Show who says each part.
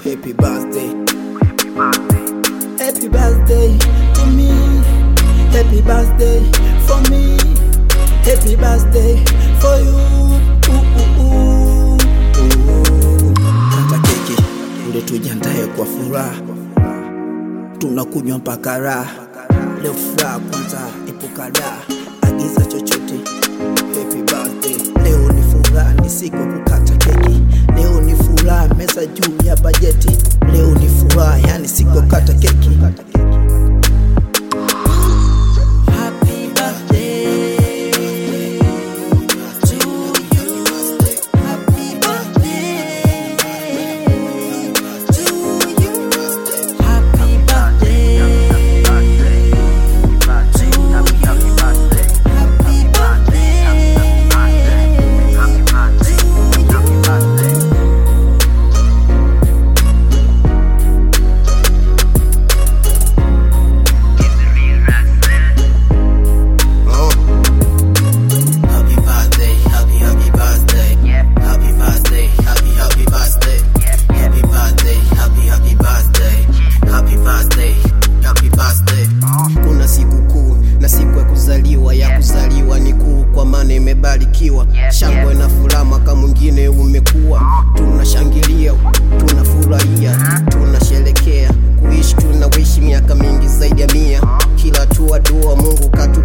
Speaker 1: happy birthday. Happy birthday to me. Happy birthday for me. Happy birthday for you. Ooh, ooh, ooh, ooh. Kata keki ule tujiandae kwa furaha, tunakunywa mpaka raha. Leo furaha kwanza, epuka raha, agiza chochote. Happy birthday, leo ni furaha, ni siku ya kukata keki. Leo ni furaha, meza juu ya bajeti. Leo ni furaha, yani siku ya kukata keki. Happy birthday to you. Happy birthday to you. Happy birthday to you. Happy birthday to you. Happy birthday, happy happy birthday. Happy birthday, happy happy birthday. Happy birthday, happy happy birthday. Happy birthday, happy birthday. Kuna siku kuu na siku ya kuzaliwa, ya kuzaliwa ni kuu kwa maana imebarikiwa. Shangwe na furaha mwaka mwingine umekuwa, tunashangilia, tunafurahia, tunasherekea kuishi, tunawishi miaka mingi zaidi ya mia. Kila hatua dua Mungu katu